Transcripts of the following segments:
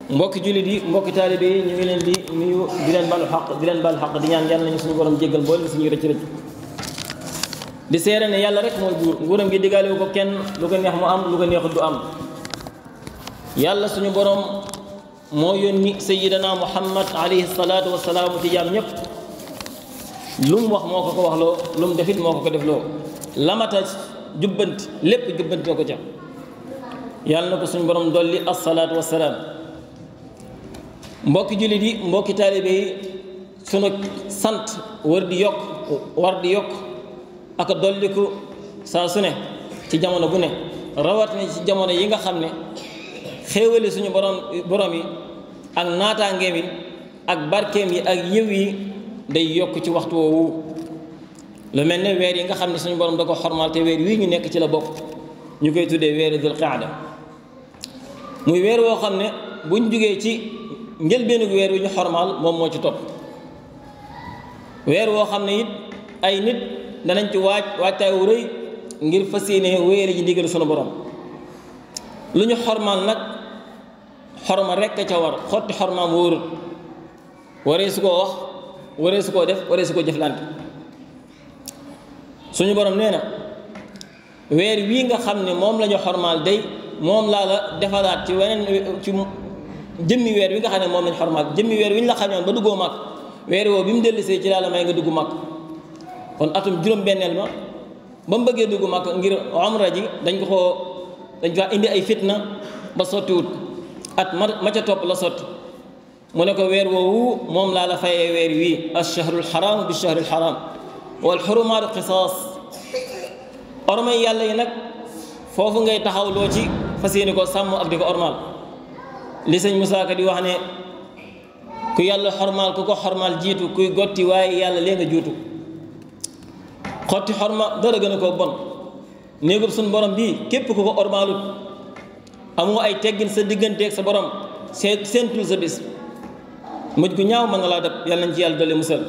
mbokki jullit yi mbokki taalibe yi ñu ngi leen di nuyu di leen balu xaq di leen balu xaq di ñaan yàlla nañu suñu borom jéggal boole suñuy rëcc rëcc di seere ne yàlla rek mooy buur nguuram gi diggaale ko kenn lu ko neex mu am lu ko neexut du am yàlla suñu borom moo yónni sayidana muhammad alayhi salaatu wasalaamu ci jaam ñépp lu mu wax moo ko ko wax loo lu mu defit moo ko ko def loo lamata jubbanti lépp jubbanti ko ca yàlla na ko suñu borom dolli assalaatu wasalaam mbokki jullit yi mbokki taalibe yi sunu sant war di yokk war di yokk ak dolliku saa su ne ci jamono bu ne rawatina ci jamono yi nga xam ne xéewali suñu borom borom yi ak naataangeem yi ak barkeem yi ak yiw yi day yokk ci waxtu woowu lu mel ne weer yi nga xam ne suñu borom da ko xormaal te weer wii ñu nekk ci la bokk ñu koy tuddee weeru dul qaada muy weer woo xam ne buñ jugee ci njëlbeenu weer wi ñu xormaal moom moo ci topp weer woo xam ne it ay nit danañ ci waaj waajtaay wu rëy ngir fas yéene wéere ji ndigal sunu borom lu ñu xormaal nag xorma rekk a ca war xotti xormaam wóorut waree su koo wax waree su koo def waree su koo jëflante suñu borom nee na weer wii nga xam ne moom la ñu xormaal day moom laa la defalaat ci weneen ci jëmmi weer wi nga xam ne moom lañ xormaal jëmmi weer wi ñu la xañoon ba duggoo mag weer woo bi mu dellusee ci laa la may nga dugg mag kon atum juróom-benneel ma ba mu bëggee dugg mag ngir umra ji dañ ko koo dañ fa indi ay fitna ba sottiwut at ma ma ca topp la sotti mu ne ko weer woowu moom laa la fayee weer wii ash-shahrul haram bi shahril haram wal xurumaatu qisaas ormay yàlla yi nag foofu ngay taxaw loo ci fas yéene ko sàmm ak di ko ormaal li sëñ Moussa Ka di wax ne ku yàlla xormaal ku ko xormaal jiitu kuy gotti waaye yàlla lee nga juutu xotti xorma dara gën a koo bon néegub suñ borom bii képp ku ko ormaalut amoo ay teggin sa digganteeg sa borom seen seentul sa bis mujj gu ñaaw mën na laa dab yàlla nañ ci yàlla dolli musal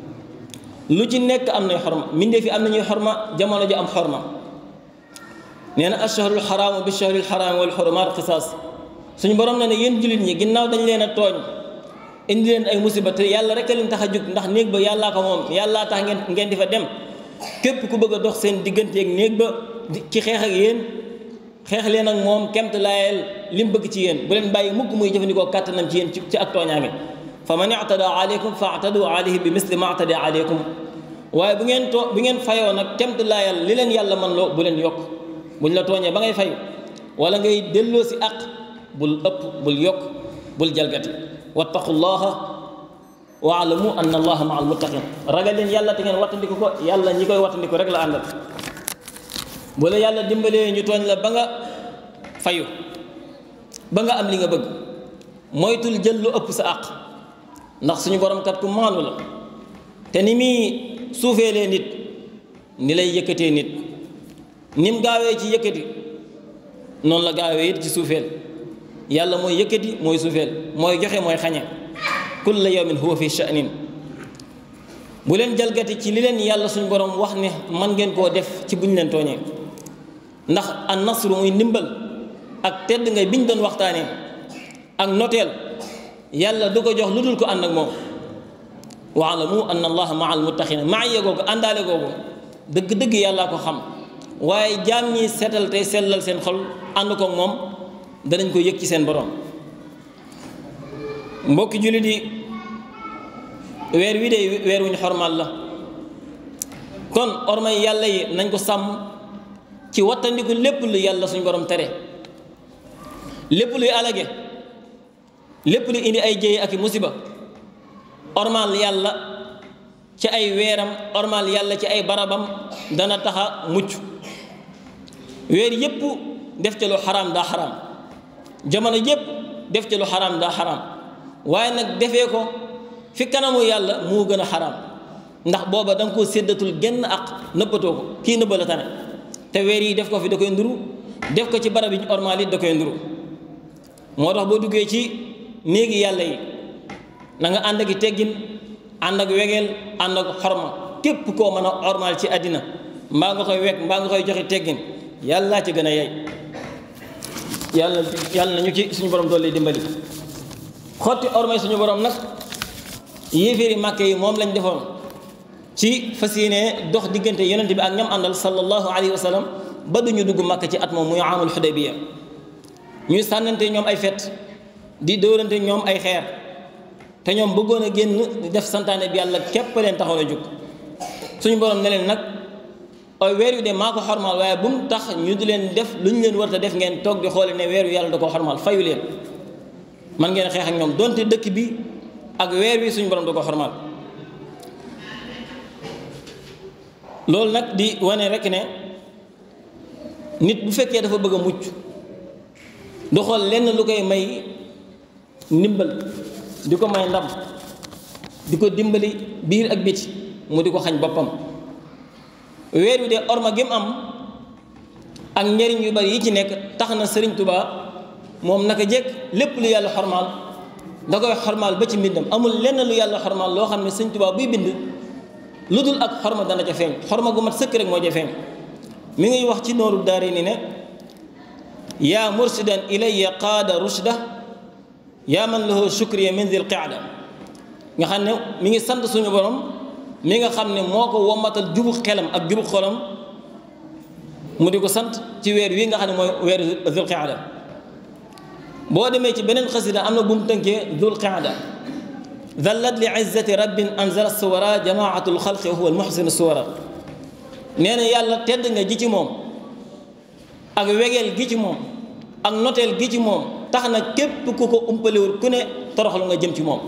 lu ci nekk am nay xorma mbindee fi am nañuy xorma jamono ji am xorma nee na ashahrul xaraamu bi shahril xaraami wal xurumaat qisaas suñu borom na ne yéen jullit ñi ginnaaw dañ leen a tooñ indi leen ay musiba te yàlla rek a leen tax a jug ndax néeg ba yàllaa ko moom yàllaa tax ngeen ngeen di fa dem képp ku bëgg a dox seen digganteeg néeg ba ci xeex ak yéen xeex leen ak moom kemt laayel li mu bëgg ci yéen bu leen bàyyi mukk muy jëfandikoo kàttanam ci yéen ci ak tooñaange fa man i'tada aleykum fa i'tadu alayhi bi misli ma i'tada aleykum waaye bu ngeen too bu ngeen fayoo nag kemt laayal li leen yàlla man loo bu leen yokk buñ la tooñee ba ngay fayu wala ngay delloo si àq bul ëpp bul yokk bul jalgati wattaqullaha waalamu anna allaha maa almuttaqin ragal leen yàlla te ngeen wattandiku ko yàlla ñi koy wattandiku rek la àndal bu la yàlla dimbalee ñu tooñ la ba nga fayu ba nga am li nga bëgg moytul jël lu ëpp sa àq ndax suñu borom kat ku maanu la te ni muy suufeelee nit ni lay yëkkatee nit ni mu gaawee ci yëkkati noonu la gaawee it ci suufeel yàlla mooy yëkkati mooy suufeel mooy joxe mooy xañe kulla yawmin huwa fi sha'nin bu leen jalgati ci li leen yàlla suñu borom wax ne man ngeen koo def ci buñ leen tooñee ndax an nasru muy ndimbal ak tedd ngay biñ doon waxtaanee ak noteel yàlla du ko jox lu dul ko ànd ak moom waalamu anna allaha maa al muttaqina maa yegoogu àndaale googu dëgg-dëgg yàllaa ko xam waaye jaam ñi seetal tey sellal seen xol ànd ko moom danañ ko yëg ci seen borom mbokki jullit yi weer wi de weer wuñ xormaal la kon ormay yàlla yi nañ ko sàmm ci wattandiku lépp lu yàlla suñ borom tere lépp luy alage lépp lu indi ay jéye ak i musiba ormaal yàlla ci ay weeram ormaal yàlla ci ay barabam dana taxa mucc weer yépp def ca lu xaraam daa xaraam jamono yépp def ca lu xaraam daa xaraam waaye nag defee ko fi kanamu yàlla moo gën a xaraam ndax booba da nga koo séddatul genn ak nëppatoo ko kii nëbba la tane te weer yi def ko fi da koy nduru def ko ci barab yi ñu ormaal it da koy nduru moo tax boo duggee ci néegi yàlla yi na nga ànd ak i teggin ànd ak wegeel ànd ak xorma képp koo mën a ormaal ci àddina mbaa nga koy weg mbaa nga koy joxe teggin yàlla ci gën a yey yàlla yàlla na ñu ci suñu borom doole dimbali xotti ormay suñu borom nag yéeféeri màkke yi moom lañ defoon ci fas yéene dox diggante yonente bi ak ñam àndal sallallahu alayhi wa sallam ba duñu dugg màkk ci at moom muy amul xudaybiya ñuy sànnante ñoom ay fet di dóorante ñoom ay xeer te ñoom bëggoon a génn def santaane bi yàlla képp leen taxaw a jóg suñu borom ne leen nag ay weer yu de maa ko xormaal waaye bu mu tax ñu di leen def lu ñu leen war a def ngeen toog di xoole ne weer yu yàlla da koo xormaal fayu leen man ngeen xeex ak ñoom donte dëkk bi ak weer wi suñu borom da ko xormaal loolu nag di wane rek ne nit bu fekkee dafa bëgg a mucc du xool lenn lu koy may ndimbal di ko may ndam di ko dimbali biir ak biti mu di ko xañ boppam weer wi de orma gi mu am ak njariñ yu bari yi ci nekk tax na Sëriñ Tuubaa moom naka jekk lépp lu yàlla xormaal da koy xormaal ba ci mbindam amul lenn lu yàlla xormaal loo xam ne Sëriñ Tuubaa buy bind lu dul ak xorma dana ca feeñ xorma gu mat sëkk rek moo ca feeñ mi ngi wax ci nooru daari ni ne yaa mursidan ilayya qaada rushda yaa man lahu shukriya min dil qaada nga xam ne mi ngi sant suñu borom mi nga xam ne moo ko wommatal jubu xelam ak jubu xolam mu di ko sant ci weer wi nga xam ne mooy weer dul qaada boo demee ci beneen xasida am na bu mu tënkee dul qaada dallat li izzati rabbin anzala suwara jamaatul xalqi wa huwa almuxsinu suwara nee na yàlla tedd nga ji ci moom ak wegeel gi ci moom ak noteel gi ci moom tax na képp ku ko umpalewul ku ne toroxlu nga jëm ci moom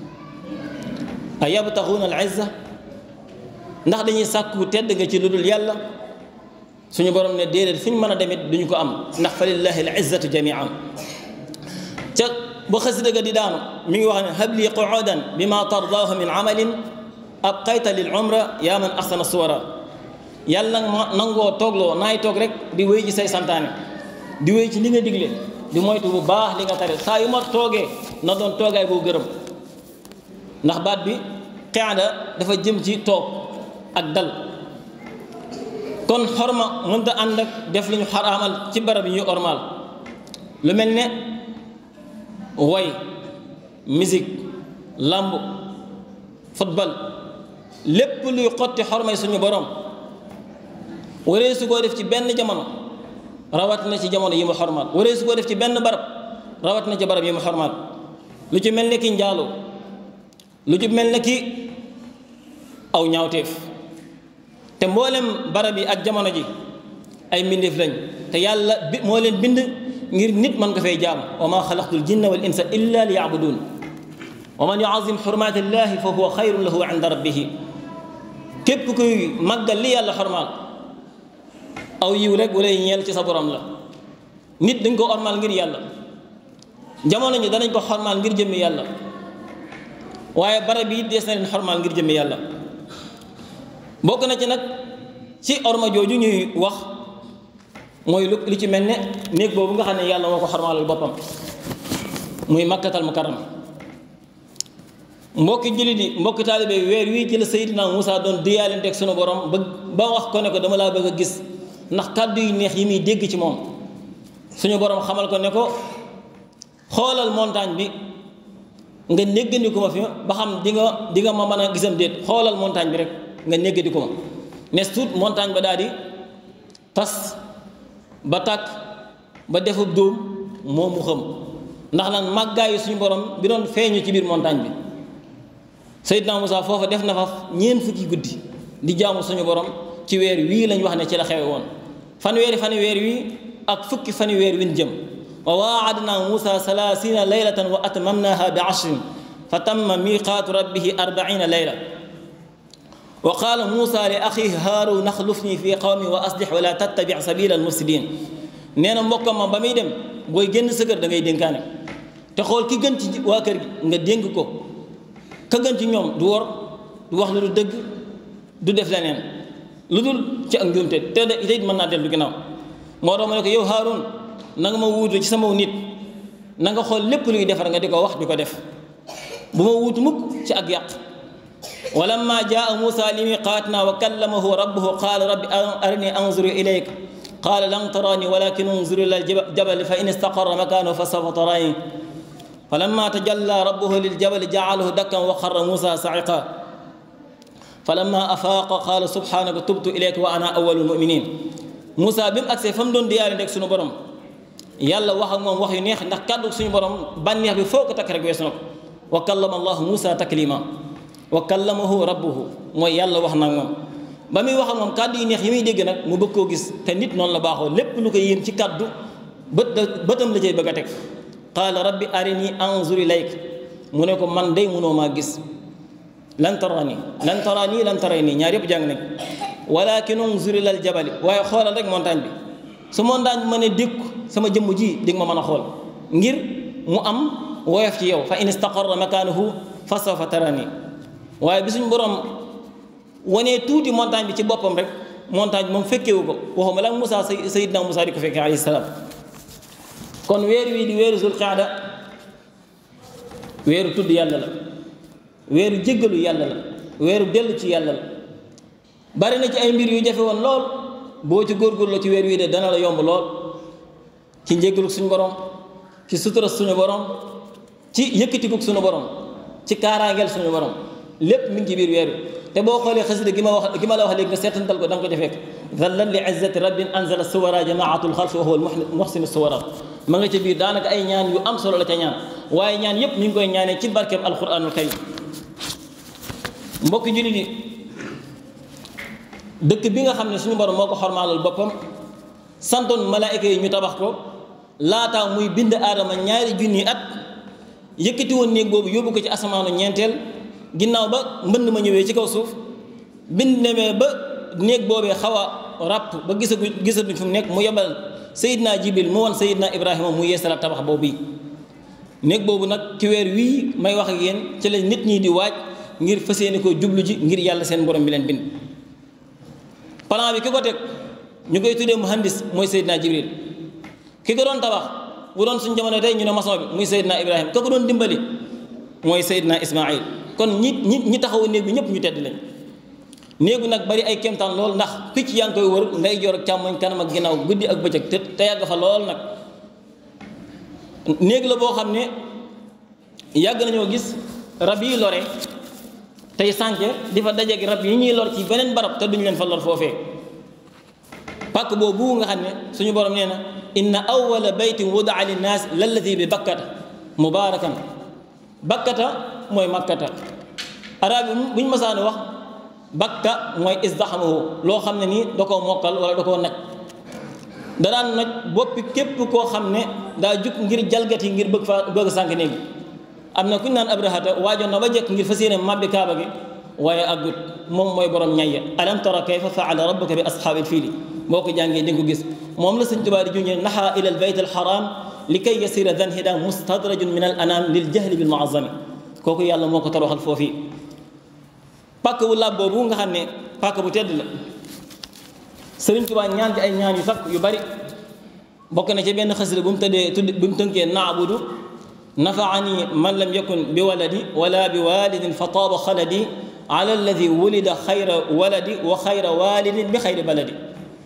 a yabtaxuuna al izza ndax dañuy sàkku tedd nga ci lu dul yàlla suñu borom ne déedéet fu ñu mën a demit duñu ko am ndax fa lillahi al izzatu jamian ca ba xasida ga di daanu mi ngi wax ne habli quudan bi ma tardaahu min amalin abqayta lil umra yaa man axsana suwara yàlla nag ma nangoo toogloo naay toog rek di wéy ci say santaane di wéy ci li nga digle di moytu bu baax li nga tare saa yu ma toogee na doon toogaay boo gërëm ndax baat bi qaada dafa jëm ci toog ak dal kon xorma mënta ànd ak def li ñu xaraamal ci barab yi ñu ormaal lu mel ne woy musique làmb football lépp luy xotti xormay suñu borom waree su koo def ci benn jamono rawat na ci jamono yi mu xormaal waree su koo def ci benn barab rawat na ci barab yi mu xormaal lu ci mel ne ki njaaloo lu ci mel ne ki aw ñaawteef te mboolem barab yi ak jamono ji ay mbindeef lañ te yàlla bi moo leen bind ngir nit mën ko fay jaam wa ma xalaqtul jinna wal insa illa li yabudun wa man yuazim xurmaati llahi fa huwa xayrun lahu inda rabbihi képp kuy màggal li yàlla xormaal aw yiw rek wala ñeel ci sa borom la nit dañ ko ormaal ngir yàlla jamono ñi danañ ko xormaal ngir jëmmi yàlla waaye barab yi dees na leen xormaal ngir jëmmi yàlla bokk na ci nag ci orma jooju ñuy wax mooy lu li ci mel ne néeg boobu nga xam ne yàlla moo ko xormaalal boppam muy makkatal mukarram mbokki jullit yi mbokki taalibe weer wii ci la Seydina Moussa doon diyaalenteeg sunu borom ba ba wax ko ne ko dama laa bëgg a gis ndax kàddu yu neex yi muy dégg ci moom suñu borom xamal ko ne ko xoolal montagne bi nga néggandiku ma fi ba xam di nga di nga ma mën a gisam déet xoolal montagne bi rek nga néggandiku ma nes tuut montagne ba daal di tas ba tàkk ba defub dóom moo mu xam ndax lan màggaayu suñu borom bi doon feeñu ci biir montagne bi Seydina Moussa foofa def na fa ñeent fukki guddi di jaamu suñu borom ci weer wii lañ wax ne ci la xewe woon fanweeri fani weer wii ak fukki fani weer win jëm wa waadna Moussa salaasina laylatan wa atmamnaha bi ashrin fa tamma miqaatu rabbihi arbaina layla wa qaala Moussa li axihi Haaruun axlufni fi qawmi wa aslix wala tattabi sabila almufsidin nee na mbokkam ma ba muy dem booy génn sa kër da ngay dénkaane te xool ki gën ci waa kër gi nga dénk ko ka gën ci ñoom du wor du wax lu du dëgg du def leneen lu dul ci ak njuumte te de it mën naa dellu ginnaaw moo tax ma ne ko yow Haaruun na nga ma wuutu ci sama nit na nga xool lépp luy defar nga di ko wax di ko def bu ma wuutu mukk ci ak yàq walamma jaa Muusa li miqaatina wa kallamahu rabbuhu qaala rabbi arini anzuru ilayka qaala lan taraani walakin unzur ila aljabal fa in istaqarra makaanahu fa sawfa taraani falamma tajalla rabbuhu liljabali jaalahu dakkan wa xarra muusa sa'iqa falamma afaaqa qaala subhaanaka tubtu ilayka wa ana awwalul muminin Moussa bi mu agsee fa mu doon diyaale rek suñu borom yàlla wax ak moom wax yu neex ndax kàddu suñu borom bànneex bi foo ko takk rek weesu na ko wa kallama allahu Moussa taklima wa kallamahu rabbuhu mooy yàlla wax na ak moom ba muy wax ak moom kàddu yu neex yi muy dégg nag mu bëgg koo gis te nit noonu la baaxoo lépp lu ko yéem ci kàddu bët bëtam la cay bëgg a teg qaala rabbi arini anzur ilayk mu ne ko man day mënoo maa gis lan tarani lan tarani lan tarani ñaar yëpp jàng nañ walakin unzur ilal jabali waaye xoolal rek montagne bi su montagne bi ma ne dékku sama jëmm ji di nga ma mën a xool ngir mu am woyof ci yow fa in istaqarra makanahu fa sawfa tarani waaye bi suñ borom wanee tuuti montagne bi ci boppam rek montagne bi moom fekkewu ko waxuma la Moussa sayidna Moussa di ko fekkee alayhi salaam kon weer wii di weeru zul qaada weeru tudd yàlla la weeru jéggalu yàlla la weeru dellu ci yàlla la bari na ci ay mbir yu jafe woon lool boo ci góorgóorloo ci weer wii de dana la yomb lool ci njéggalu suñu borom ci sutura suñu borom ci yëkkatikuk suñu borom ci kaaraangeel suñu borom lépp mi ngi ci biir weer wi te boo xoolee xasida gi ma wax gi ma la wax léegi nga seetantal ko da nga ko ca fekk zallan li izzati rabbin anzala suwara jamaatul xalqi wa huwa al muhsinu suwara ma nga ca biir daanaka ay ñaan yu am solo la ca ñaan waaye ñaan yépp ñu ngi koy ñaanee ci barkeeb alquranul karim mbokki jullit yi dëkk bi nga xam ne suñu borom moo ko xormaalal boppam santoon malaayika yi ñu tabax ko laataa muy bind aadama ñaari junni at yëkkati woon néeg boobu yóbbu ko ci asamaanu ñeenteel ginnaaw ba mbënd ma ñëwee ci kaw suuf bind nemee ba néeg boobee xaw a ràpp ba gisagu gisatuñ fu mu nekk mu yebal Seydina Jibril mu woon Seydina Ibrahima mu yeesalaat tabax boobu yi néeg boobu nag ci weer wii may wax ak yéen ci la nit ñi di waaj ngir fas yéene koo jublu ji ngir yàlla seen borom bi leen bind plan bi ki ko teg ñu koy tuddee muhandis mooy Seydina Jibril ki ko doon tabax bu doon suñu jamono tey ñu ne maçon bi muy Seydina Ibrahima ka ko doon dimbali mooy Seydina Ismaïl kon ñi ñi ñi taxawu néeg bi ñëpp ñu tedd lañ néegu nag bari ay kéemtaan lool ndax picc yaa ngi koy wër nday joor ak càmmoñ kanam ak ginnaaw guddi ak bëccëg te te yàgg fa lool nag néeg la boo xam ne yàgg nañoo gis rab yi lore tey sànke di fa dajeeg rab yi ñuy lor ci beneen barab te duñu leen fa lor foofee pàkk boobu nga xam ne suñu borom nee na inna awwala baytin wudaa linnaas lalladi bi bakkata mubaarakan bakkata mooy makkata arab yi buñ masaani wax bakka mooy isdaxamahu loo xam ne nii da koo mokkal wala da koo naj da daan naj boppi képp koo xam ne daa jug ngir jalgati ngir bëgg fa bëgg sànk néeg bi am na ku ñu naan abrahata waajoon na ba jekk ngir fas yéene màbbi kaaba gi waaye aggut moom mooy borom ñayya alam tara kayfa faala rabbuka bi ashaabil fiili boo ko jàngee di nga ko gis moom la sëñ Tuubaa di junjee naxa ila al bayt al haram li kay yasira dan hida mustadrajun min al anam lil jahli bil muazzami kooku yàlla moo ko toroxal foofii pàkk bu làbb boobu nga xam ne pàkk bu tedd la sëriñ Tuubaa ñaan ci ay ñaan yu sax yu bari bokk na ci benn xasida bu mu tëddee tudd bu mu tënkee naabudu nafaani man lam yakun bi waladi wala bi walidin fa taaba xaladi ala alladi wulida xayra waladi wa xayra walidin bi xayri baladi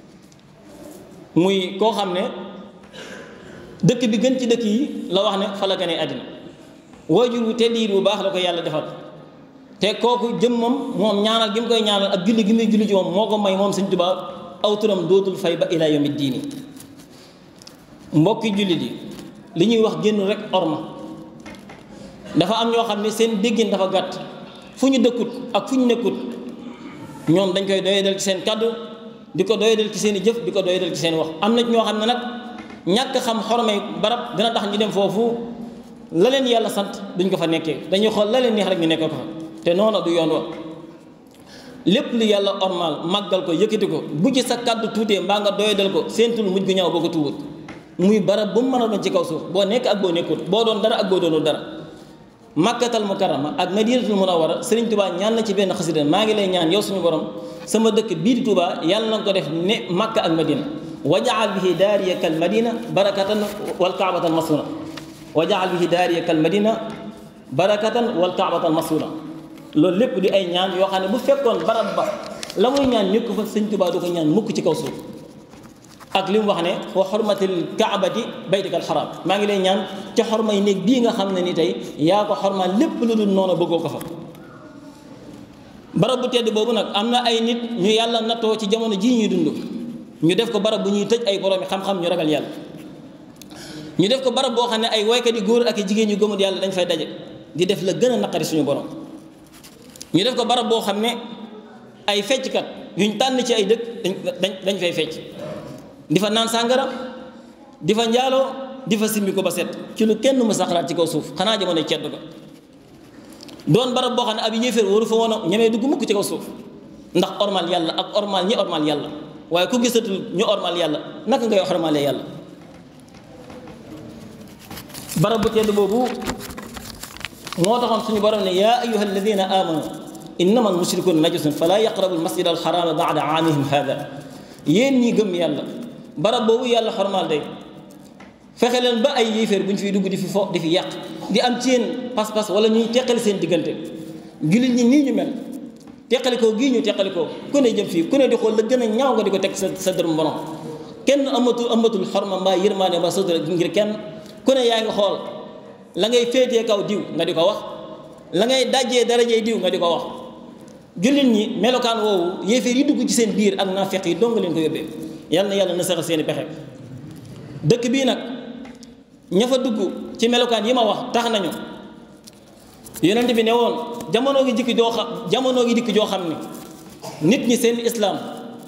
muy koo xam ne dëkk bi gën ci dëkk yi la wax ne fa la gane àddina waajur wu tedd yi bu baax la ko yàlla defal te kooku jëm moom moom ñaanal gi mu koy ñaanal ak julli gi muy julli ci moom moo ko may moom Sëñ Tuubaa aw turam dootul fay ba ila yawmi diini mbokki jullit yi li ñuy wax génn rek orma dafa am ñoo xam ne seen déggin dafa gàtt fu ñu dëkkut ak fu ñu nekkut ñoom dañ koy doyadal ci seen kàddu di ko doyadal ci seen i jëf di ko doyadal ci seen wax am na ñoo xam ne nag ñàkk xam xormay barab dina tax ñu dem foofu la leen yàlla sant duñ ko fa nekkee dañuy xool la leen neex rek ñu nekk ko fa te noonu du yoon wa lépp lu yàlla ormal màggal ko yëkkati ko bu ci sa kàddu tuutee mbaa nga doyadal ko seentul mujj gu ñaaw boo ko tuubut muy barab bu mu mën a doon ci kaw suuf boo nekk ak boo nekkut boo doon dara ak boo doonul dara màkkatal mukarrama ak madinatul munawwara sëriñ tubaa ñaan na ci benn xasida maa ngi lay ñaan yow suñu borom sama dëkk bii di tubaa yàlla na ko def ne màkka ak madina wajaal bihi daariya kal madina barakatan wal kaabatan masuna wajaal bihi daariya kal madina barakatan wal kaabatan masuna loolu lépp di ay ñaan yoo xam ne bu fekkoon barab ba la muy ñaan nekk fa sëñ tubaa du ko ñaan mukk ci kaw suuf ak li mu wax ne wa xormatil kaabati baytikal xaraam maa ngi lay ñaan ca xormay néeg bii nga xam ne ni tey yaa ko xormaal lépp lu dul noonu bëggoo ko fa barab bu tedd boobu nag am na ay nit ñu yàlla nattoo ci jamono jii ñuy dund ñu def ko barab bu ñuy tëj ay boroomi xam-xam ñu ragal yàlla ñu def ko barab boo xam ne ay woykat yi góor ak i jigéen ñu gëmul yàlla dañ fay daje di def la gën a naqari suñu borom ñu def ko barab boo xam ne ay fecckat yuñ tànn ci ay dëkk dañ dañ fay fecc di fa naan sàngara di fa njaaloo di fa simbi ko ba set ci lu kenn mu saxalaat ci kaw suuf xanaa jamono cedd ko doon barab boo xam ne ab yéeféer waru fa woon a ñemee dugg mukk ci kaw suuf ndax ormal yàlla ak ormal ñi ormal yàlla waaye ku gisatul ñu ormal yàlla naka ngay ormalee yàlla barab bu tedd boobu moo taxoon suñu borom ne yaa ayuha alladina amanu innama almushrikuuna najasun fala yaqrabu almasjid alxarama bada aamihim hada yéen ñi gëm yàlla barab boobu yàlla xormaal day fexe leen ba ay yéeféer bu ñu fiy dugg di fi fo di fi yàq di am ci yéen pas-pas wala ñuy teqali seen diggante jullit ñi nii ñu mel teqalikoo gii ñu teqalikoo ku ne jëm fii ku ne di xool la gën a ñaaw nga di ko teg sa sa dërëm borom kenn amatul amatul xorma mbaa yërmaane mbaa sutura ngir kenn ku ne yaa ngi xool la ngay féetee kaw diw nga di ko wax la ngay dajjee darajee diw nga di ko wax jullit ñi melokaan woowu yéeféer yi dugg ci seen biir ak naafeq yi dong leen ko yóbbee yal na yàlla na saxal seeni pexe dëkk bii nag ña fa dugg ci melokaan yi ma wax tax nañu yonent bi ne woon jamono gi dikk joo xam jamono gi dikk joo xam ne nit ñi seen islaam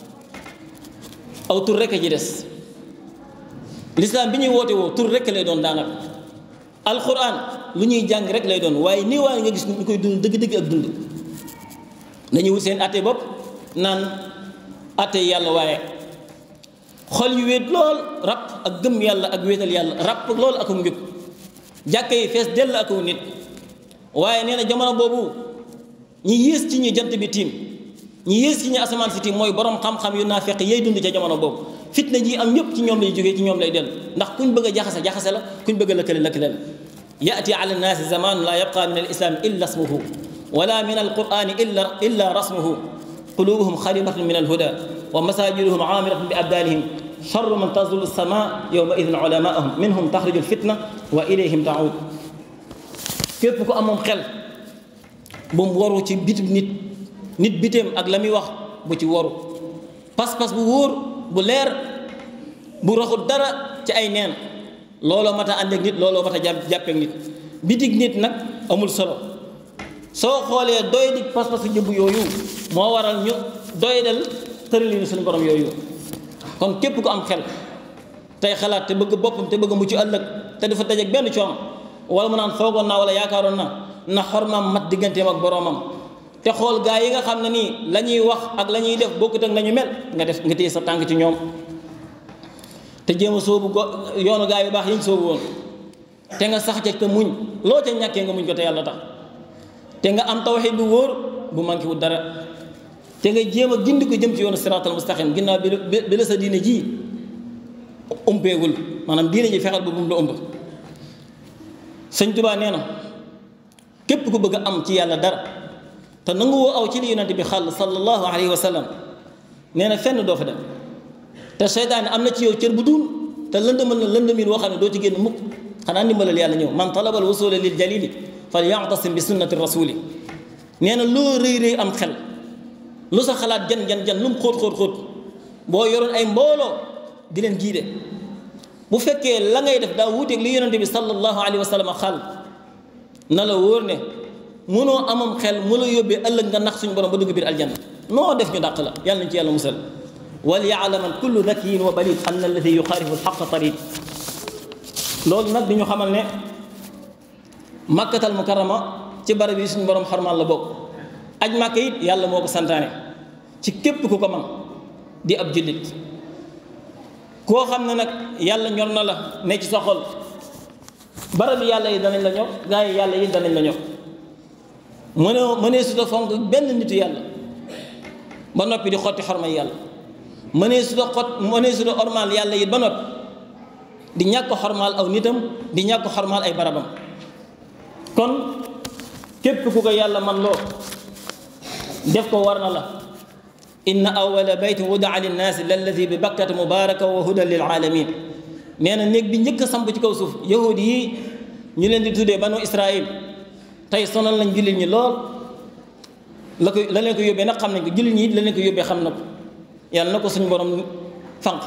aw tur rekk ji des lislaam bi ñuy woote woo tur rekk lay doon daanaka alquran lu ñuy jàng rek lay doon waaye nii waaye nga gis ñu koy dund dëgg-dëgg ak dund dañuy wut seen atte bopp naan atte yàlla waaye xol yu wéet lool rab ak gëm yàlla ak wéetal yàlla rab lool ak njub jàkka yi fees dell ak nit waaye nee na jamono boobu ñi yées ci ñi jant bi tiim ñi yées ci ñi asamaan si tiim mooy borom xam-xam yu naa fekk yay dund ca jamono boobu fitna ji am ñëpp ci ñoom lay jógee ci ñoom lay dellu ndax kuñ bëgg a jaxase jaxase la kuñ bëgg a lëkkale lëkkale la yaati ala nnaasi zamanun la yabqa min al islam illa ismuhu wala min al qurani illa illa rasmuhu qulubuhum xaribatun min al huda wa masajiduhum amiratun bi abdalihim charru man tazulu sama yowma idin ulamaahum minhum taxriju lfitna wa ilayhim taud képp ku amoon xel bu mu waru ci bitib nit nit biteem ak la muy wax bu ci waru pas-pas bu wóor bu leer bu raxul dara ci ay neen looloo mat a ànd ak nit looloo mat a jàppeek nit bitig nit nag amul solo soo xoolee doy di pas-pas jëbb yooyu moo waral ñu doy dal tëralinu suñu borom yooyu kon képp ku am xel tey xalaat te bëgg boppam te bëgg mucc ëllëg te dafa dajeek benn coono wala mu naan foogoon naa wala yaakaaroon na na xormaam mat digganteem ak boroomam te xool gaa yi nga xam ne nii la ñuy wax ak la ñuy def bokkut ak nañu mel nga def nga téye sa tànk ci ñoom te jéem a soobu go yoonu gaa yu baax yi ñu soobu woon te nga sax ca te muñ loo ca ñàkkee nga muñ ko te yàlla tax te nga am tawxiid bu wóor bu manqué wu dara te nga jéem a gindi ko jëm ci yoonu siraatal mustaqim ginnaaw bi bi la sa diine ji umpeegul maanaam diine ji fexeel ba bu mu la ëmb sëñ Tuubaa nee na képp ku bëgg a am ci yàlla dara te nangu woo aw ci li yonent bi xàll sallallahu alayhi wa sallam nee na fenn doo fa dem te seytaane am na ci yow cër bu duun te lëndëmal na lëndëmin woo xam ne doo ci génn mukk xanaa ndimbalal yàlla ñëw man talabal wusula lil jalili fal ya'tasim bi sunnati rasuli nee na loo rëy rëy am xel lu sa xalaat jan jan jan lu mu xóot xóot xóot boo yoroon ay mbooloo di leen giide bu fekkee la ngay def daa wuuteeg li yonente bi sallallahu alayhi wa sallam xal na la wóor ne mënoo amam xel mu la yóbbee ëllëg nga nax suñu borom ba dugg biir aljanna noo def ñu dàq la yàlla nañ ci yàlla musal wal yaalaman kullu dakiyin wa balid anna alladi yuxaarifu alxaqa tariq loolu nag di ñu xamal ne makkatal mukarrama ci barab yi suñu borom xarmal la bokk aj màkka it yàlla moo ko santaane ci képp ku ko man di ab jullit koo xam ne nag yàlla ñor na la ne ci sa xol barab yàlla yi danañ la ñor gaa yi yàlla yi danañ la ñor mënoo mënee su ta fonk benn nitu yàlla ba noppi di xotti xormay yàlla mënee su ta xot mënee su ta ormaal yàlla yi ba noppi di ñàkk xormaal aw nitam di ñàkk xormaal ay barabam kon képp ku ko yàlla man loo def ko war na la inna awala baytin wudaa linnaasi lalladi bi bakkata mubaraka wa hudan lil alamin nee na néeg bi njëkk a samp ci kaw suuf yahudi yi ñu leen di tuddee banu israil tey sonal nañ jullit ñi lool la ko la leen ko yóbbee nag xam nañ ko jullit ñi la leen ko yóbbee xam na ko yàlla na ko suñu borom fanq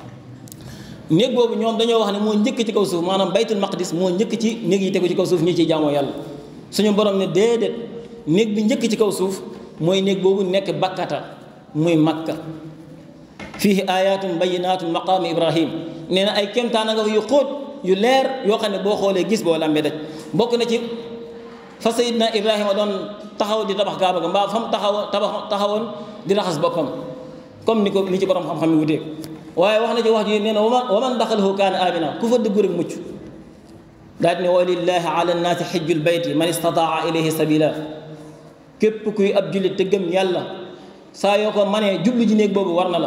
néeg boobu ñoom dañoo wax ne moo njëkk ci kaw suuf maanaam baytul maqdis moo njëkk ci néeg yi tegu ci kaw suuf ñi ciy jaamoo yàlla suñu borom ne déedéet néeg bi njëkk ci kaw suuf mooy néeg boobu nekk bakkata muy makka fiihi ayatum bayinatun maqaami ibrahim nee na ay kéemtaan nga yu xóot yu leer yoo xam ne boo xoolee gis boo lambee daj bokk na ci fa sayidna ibrahima doon taxaw di tabax kaaba ga mbaa fa mu taxaw tabax taxawoon di raxas boppam comme ni ko ni ci borom xam-xam yi wutee waaye wax na ci wax ji nee na waman waman daxalahu kaana amina ku fa dugg rek mucc daal di ne wa lillahi ala nnaasi xijjul bayti man istataa ilayhi sabila képp kuy ab jullit te gëm yàlla saa yoo ko manee jublu ji néeg boobu war na la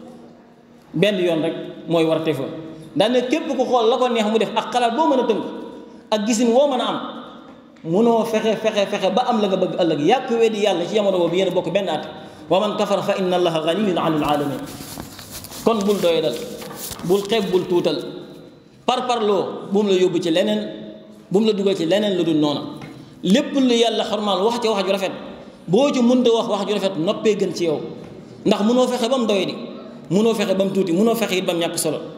benn yoon rek mooy war te fa daal ne képp ku xool la ko neex mu def ak xalaat boo mën a tënk ak gisin woo mën a am munoo fexe fexe fexe ba am la nga bëgg ëllëg yàq weddi yàlla ci jamono boobu yéen a bokk benn at wa man kafara fa inna allaha ganiyun anil alamin kon bul doy dal bul xeeb bul tuutal par parloo bu mu la yóbbu ci leneen bu mu la dugal ci leneen lu dul noona lépp lu yàlla xormaal wax ci wax ju rafet boo ci mënta wax wax ju rafet noppee gën ci yow ndax munoo fexe ba mu doy di munoo fexe ba mu tuuti munoo fexe it ba mu ñàkk solo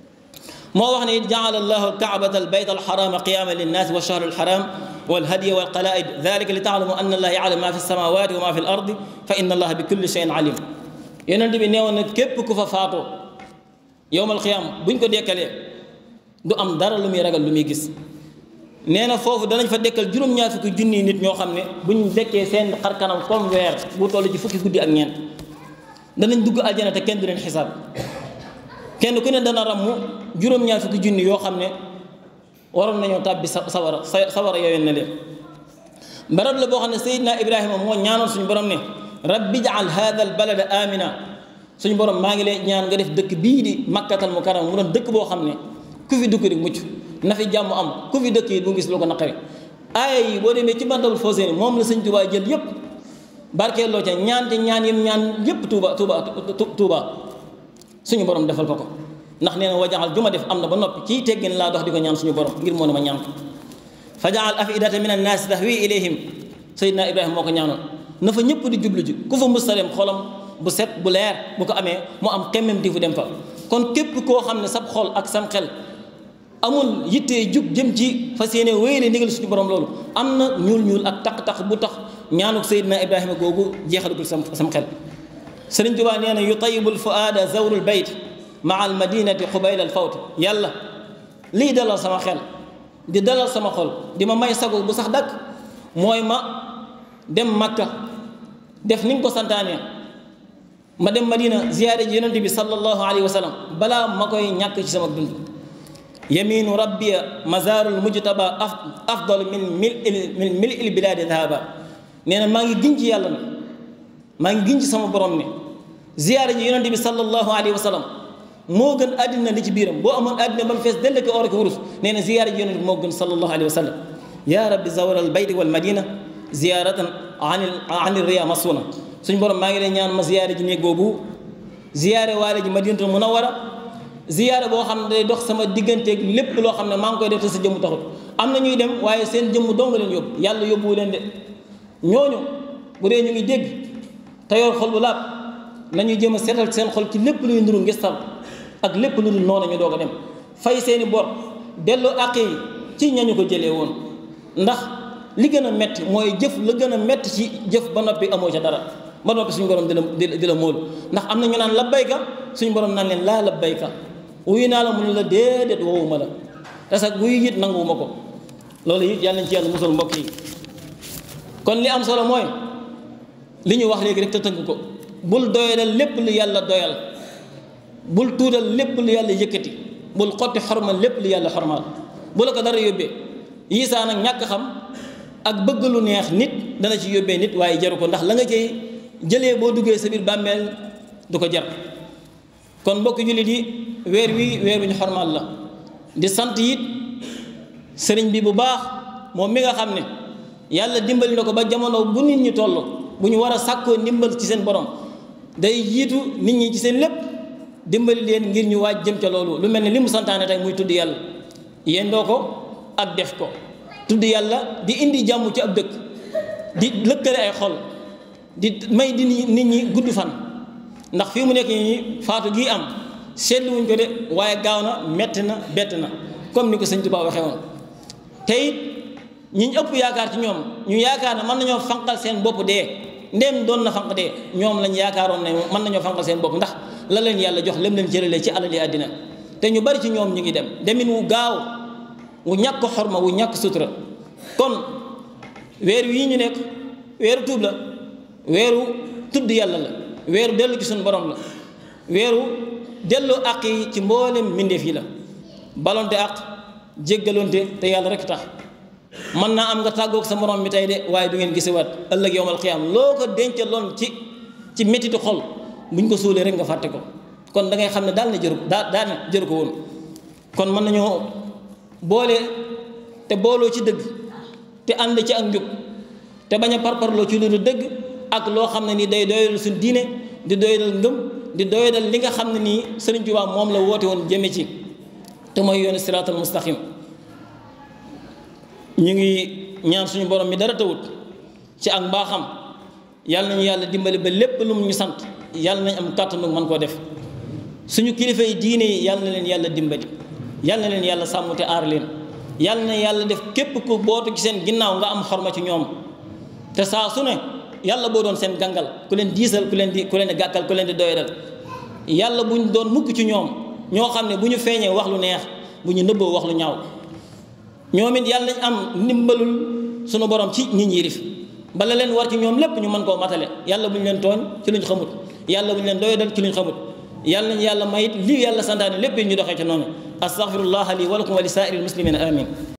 moo wax ne it jaala allahu alkaabata albayt alxarama qiyama linnaasi wa shahru alxaram والهدي والقلائد ذلك لتعلموا أن الله يعلم ما في السماوات وما في الأرض فإن الله بكل شيء عليم yonent bi neewoon na képp ku fa faatoo yowmal xiyaam buñ ko dekkalee du am dara lu muy ragal lu muy gis nee na foofu danañ fa dekkal juróom-ñaar fukki junni nit ñoo xam ne buñ dekkee seen xar kanam comme weer bu toll ci fukki guddi ak ñeent danañ dugg aljana te kenn du leen xisaab kenn ku ne dana ramm juróom-ñaar fukki junni yoo xam ne waroon nañoo tàbbi sa sawara sa sawara yoween na leen barab la boo xam ne Seydina Ibrahima moo ñaanoon suñu borom ne rabbi jaal hada al balada amina suñu borom maa ngi lay ñaan nga def dëkk bii di makkatal mukarram mu doon dëkk boo xam ne ku fi dugg rek mucc na fi jàmm am ku fi dëkk yi du gis lu ko naqari aaya yi boo demee ci Matlabul Fawzayni moom la sëñ Tuubaa jël yépp barkeeloo ca ñaan te ñaan yim ñaan yépp Tuuba Tuuba Tuuba suñu borom defal ko ko ndax nee na wajaxal ju ma def am na ba noppi ci teggin laa dox di ko ñaan suñu borom ngir moo ne ma ñaan ko fa jaal afidata min annaasi tahwi ilayhim Seydina Ibrahima moo ko ñaanoon na fa ñëpp di jublu ji ku fa musalem xolam bu set bu leer bu ko amee mu am xemmem di fu dem fa kon képp koo xam ne sab xol ak sam xel amul yittee jug jëm ci fas yéene wéyale ndigal suñu borom loolu am na ñuul ñuul ak taq-taq bu tax ñaanuk Seydina Ibrahima googu jeexalagul sam sam xel Sëriñ Tuubaa nee na yutayibul fuaada zawrul bayt maa al madinati xubayla al fawt yàlla lii dalal sama xel di dalal sama xol di ma may sago bu sax dakk mooy ma dem makka def ni nga ko santaane ma dem madina ziyaare ji yonent bi sallallahu alayhi wa sallam balaa ma koy ñàkk ci sama dund yaminu rabbiya mazarul mujtaba afdal min mil min mil il biladi dhahaba nee na maa ngi giñ ci yàlla ne maa ngi giñ ci sama borom ne ziyaare ji yonent bi sallallahu alayhi wa sallam moo gën àddina li ci biiram boo amoon àddina ba mu fees dell ko or ko wurus nee na ziyaare ji yonent bi moo gën sallallahu alayhi wa sallam yaa rabbi zawra al bayti wal madina ziyaaratan anil anil riya masuna suñ borom maa ngi lay ñaan ma ziyaare ji néeg boobu ziyaare waale ji madinatul munawwara ziyaare boo xam ne day dox sama digganteeg lépp loo xam ne maa ngi koy def te sa jëmm taxut am na ñuy dem waaye seen jëmm dong leen yóbbu yàlla yóbbuwu leen de ñooñu bu dee ñu ngi dégg te yor xol bu laab nañuy jéem a seetal seen xol ci lépp luy nduru ngistal ak lépp lu dul noonu ñu doog a dem fay seeni bor delloo àq yi ci ñañu ko jëlee woon ndax li gën a metti mooy jëf la gën a metti ci jëf ba noppi amoo ca dara ba noppi suñu borom di la di la móolu ndax am na ñu naan labbayka suñu borom naan leen laa labbayka wuyu naa la mu ne la déedéet woowuma la te sax wuyu it nanguwuma ko loolu it yàlla nañ ci yàlla musal mbokk yi kon li am solo mooy li ñu wax léegi rek te tënk ko bul doyalal lépp lu yàlla doyal bul tuutal lépp lu yàlla yëkkati bul xotti xormal lépp lu yàlla xormal bu la ko dara yóbbee yiisaa nag ñàkk xam ak bëgg lu neex nit dana ci yóbbee nit waaye jaru ko ndax la nga cay jëlee boo duggee sa biir bàmmeel du ko jar kon mbokk jullit yi weer wi weer wi ñu xormal la di sant it sëriñ bi bu baax moom mi nga xam ne yàlla dimbali na ko ba jamono bu nit ñi toll bu ñu war a sàkkoo ndimbal ci seen borom day jiitu nit ñi ci seen lépp dimbali leen ngir ñu waaj jëm ca loolu lu mel ne li mu santaane tey muy tudd yàlla yendoo ko ak def ko tudd yàlla di indi jàmm ci ab dëkk di lëkkale ay xol di may di nit ñi gudd fan ndax fii mu nekk nii faatu gii am seetlu wuñ ko de waaye gaaw na metti na bett na comme ni ko sëñ Tuubaa waxee woon te it ñi ñu ëpp yaakaar ci ñoom ñu yaakaar ne mën nañoo fanqal seen bopp dee ndéem doon na fanq dee ñoom lañ yaakaaroon ne mën nañoo fanqal seen bopp ndax la leen yàlla jox lem leen cëralee ci alali àddina te ñu bari ci ñoom ñu ngi dem demin wu gaaw wu ñàkk xorma wu ñàkk sutura kon weer wii ñu nekk weeru tuub la weeru tudd yàlla la weeru dellu ci suñu borom la weeru dellu àq yi ci mboolem mbindeef yi la balonte àq jéggalonte te yàlla rek tax mën naa am nga tàggoog sa morom mi tey de waaye du ngeen gisewaat ëllëg yowmal xiyaam loo ko dencaloon ci ci méttitu xol buñ ko suulee rek nga fàtte ko kon da ngay xam ne daal na jëru daa daal na jëru ko woon kon mën nañoo boole te booloo ci dëgg te ànd ci ak njub te bañ a parparloo ci lu dëgg ak loo xam ne nii day doyadal suñ diine di doyadal ngëm di doyadal li nga xam ne nii Sëriñ Tuubaa moom la woote woon jëme ci te mooy yoonu siraatal mustaqim ñu ngi ñaan suñu borom mi dara tawut ci ak mbaaxam yàlla nañu yàlla dimbali ba lépp lu mu ñu sant yàlla nañ am kàttanu mën koo def suñu kilifa yi diine yi yàlla na leen yàlla dimbali yàlla na leen yàlla sàmm te aar leen yàlla na yàlla def képp ku bootu ci seen ginnaaw nga am xorma ci ñoom te saa su ne yàlla boo doon seen gàngal ku leen diisal ku leen di ku leen di gàkkal ku leen di doyadal yàlla buñ doon mukk ci ñoom ñoo xam ne bu ñu feeñee wax lu neex bu ñu nëbboo wax lu ñaaw ñoom it yàlla nañ am ndimbalul sunu borom ci ñi ñi rif bala leen war ci ñoom lépp ñu mën koo matale yàlla bu ñu leen tooñ ci luñ xamut yàlla bu ñu leen doyadal ci luñ xamut yàlla nañ yàlla mayit lii yàlla santaane lépp ñu doxee ci noonu astaghfirullah li wa lakum wa li saa'iril muslimina amin